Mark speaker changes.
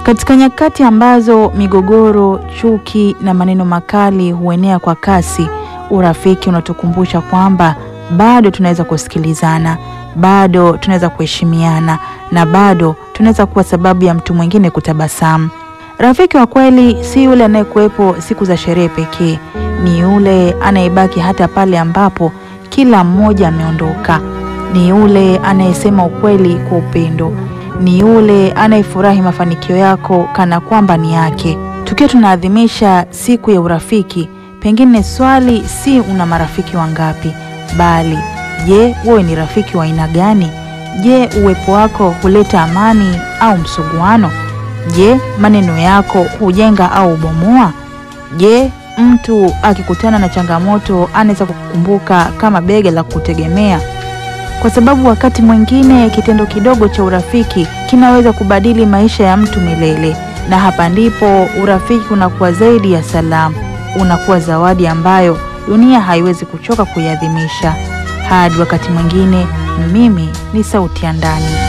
Speaker 1: Katika nyakati ambazo migogoro, chuki na maneno makali huenea kwa kasi, urafiki unatukumbusha kwamba bado tunaweza kusikilizana, bado tunaweza kuheshimiana na bado tunaweza kuwa sababu ya mtu mwingine kutabasamu. Rafiki wa kweli si yule anayekuwepo siku za sherehe pekee, ni yule anayebaki hata pale ambapo kila mmoja ameondoka. Ni yule anayesema ukweli kwa upendo. Ni yule anayefurahi mafanikio yako kana kwamba ni yake. Tukiwa tunaadhimisha siku ya urafiki, pengine swali si una marafiki wangapi, bali je, wewe ni rafiki wa aina gani? Je, uwepo wako huleta amani au msuguano? Je, maneno yako hujenga au ubomoa? Je, mtu akikutana na changamoto anaweza kukukumbuka kama bega la kutegemea? Kwa sababu wakati mwingine kitendo kidogo cha urafiki kinaweza kubadili maisha ya mtu milele, na hapa ndipo urafiki unakuwa zaidi ya salamu, unakuwa zawadi ambayo dunia haiwezi kuchoka kuiadhimisha. Hadi wakati mwingine, mimi ni Sauti ya Ndani.